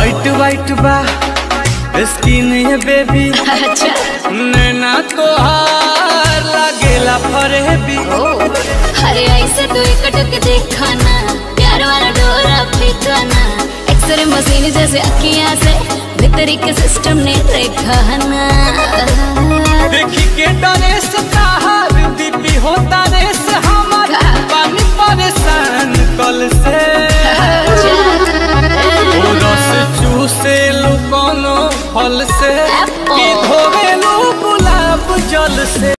white white बा skin है baby अच्छा नैना तोहार लागेला फरेबी ओ अरे ऐसे तू एकटक देखा ना प्यार वाला डोरा फेंका ना एक्सरे मशीन जैसे अखियां से भीतरी के सिस्टम ने देखा ना